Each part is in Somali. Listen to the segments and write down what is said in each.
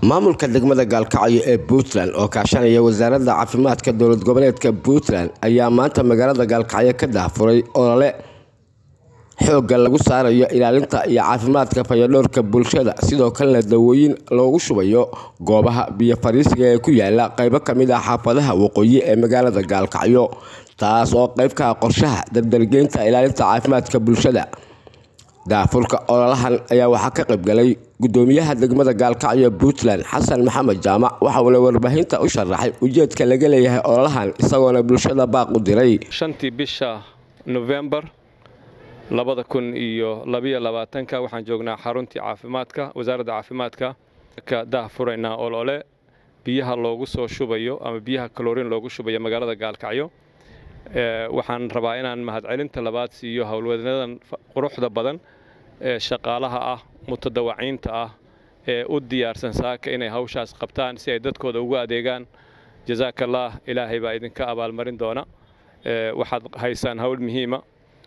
maamulka degmada gaalkacyo ee puntland oo kaashanaya wasaaradda caafimaadka dowlad goboleedka puntland ayaa maanta magaalada gaalkacyo ka daafuray olole xoogga lagu saarayo ilaalinta iyo caafimaadka fayadhowrka bulshada sidoo kalena dawooyin loogu shubayo goobaha biyo fariisiga ee ku yaala qeybo kamid ah xaafadaha waqooyi ee magaalada gaalkacyo taas oo qeyb ka ah qorshaha dardargeynta ilaalinta caafimaadka bulshada daafurka ololahan ayaa waxaa ka qaybgalay gudoomiyaha degmada gaalkacyo puntland xasan maxamed jaamac waxa uuna warbaahinta u sharaxay ujeedka laga leeyahay ololahan isagoona bulshada baaq u diray shantii bisha nofembar labada kun iyo labayo labaatanka waxaan joognaa xaruntii caafimaadka wasaaradda caafimaadka ka daahfuraynaa olole biyaha loogu soo shubayo ama biyaha kaloriin loogu shubayo magaalada gaalkacyo waxaan rabaa inaan mahadcelinta labaad siiyo howlwadanadan quruxda badan ee shaqaalaha ah mutadawaciinta ah ee u diyaarsan saaka inay hawshaas qabtaan si ay dadkooda ugu adeegaan jasaakallah ilaahay baa idinka abaalmarin doona waxaad haysaan howl muhiima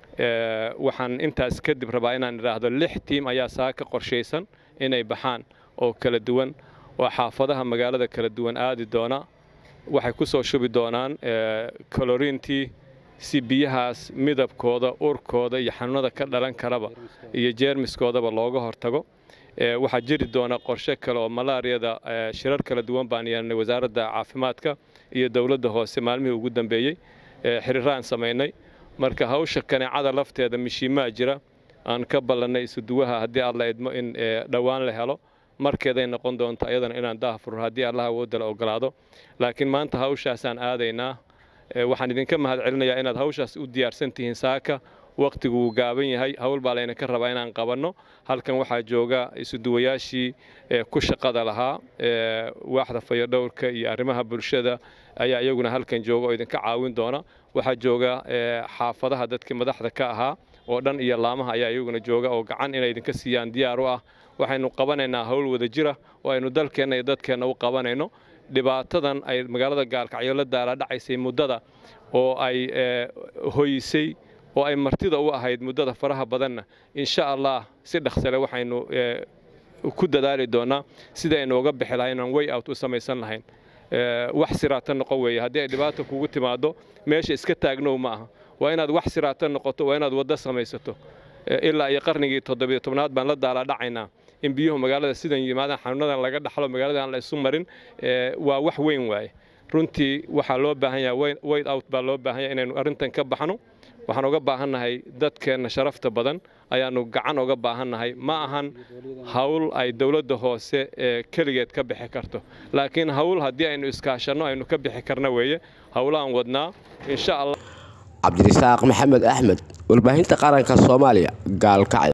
waxaan intaas kadib rabaa inaan idhaahdo lix tiim ayaa saaka qorshaysan inay baxaan oo kala duwan oo xaafadaha magaalada kala duwan aadi doona waxay ku soo shubi doonaan kaloriintii si biyahaas midabkooda urkooda iyo xanuunada ka dhalan karaba iyo jeermiskoodaba looga hortago waxaa jiri doona qorshe kale oo malaariyada shirar kala duwan baan yeelnay wasaaradda caafimaadka iyo dowladda hoose maalmihii ugu dambeeyey xiriiraan samaynay marka hawsha kaneecada lafteeda mishiimaa jira aan ka ballannay isuduwaha haddii alla idmo in dhowaan la helo markeeday noqon doonto ayadana inaan daahfuro haddii allah awoodda la ogolaado laakiin maanta hawshaasaan aadaynaa waxaan idinka mahad celinayaa inaad hawshaas u diyaarsan tihiin saaka wakhtigu wuu gaaban yahay howl baa laynaka rabaa inaan qabanno halkan waxaa jooga isuduwayaashii ku shaqada lahaa waaxda fayadhowrka iyo arrimaha bulshada ayaa iyaguna halkan jooga oo idinka caawin doona waxaa jooga xaafadaha dadkii madaxda ka ahaa oo dhan iyo laamaha ayaa iyaguna jooga oo gacan inay idinka siiyaan diyaar u ah waxaynu qabanaynaa howl wada jira oo aynu dalkeenna iyo dadkeenna u qabanayno dhibaatadan ay magaalada gaalkacyo la daalaadhacaysay muddada oo ay hoysay oo ay martida u ahayd muddada faraha badanna insha allah si dhaqsale waxaynu ku dadaali doonaa sida aynu uga bixi lahayn inaan way out u samaysan lahayn wax siraata noqon weeye haddii ay dhibaata kugu timaado meesha iska taagnow ma aha waa inaad wax siraata noqoto waa inaad waddo samaysato ilaa iyo qarnigii toddobiyo tobnaad baan la daalaadhacaynaa in biyuhu magaalada sidan yimaadaan xanuunadan laga dhaxlo magaalada aan la isu marin waa wax weyn waaye runtii waxaa loo baahan yahay wayt out baa loo baahan yahay inaynu arrintan ka baxno waxaan uga baahannahay dadkeenna sharafta badan ayaannu gacan uga baahannahay ma ahan hawl ay dowladda hoose ee keligeed ka bixi karto laakiin hawl haddii aynu iskaashanno aynu ka bixi karna weeye howlaan wadnaa insha allah cabdirisaaq maxamed axmed warbaahinta qaranka soomaaliya gaalkacyo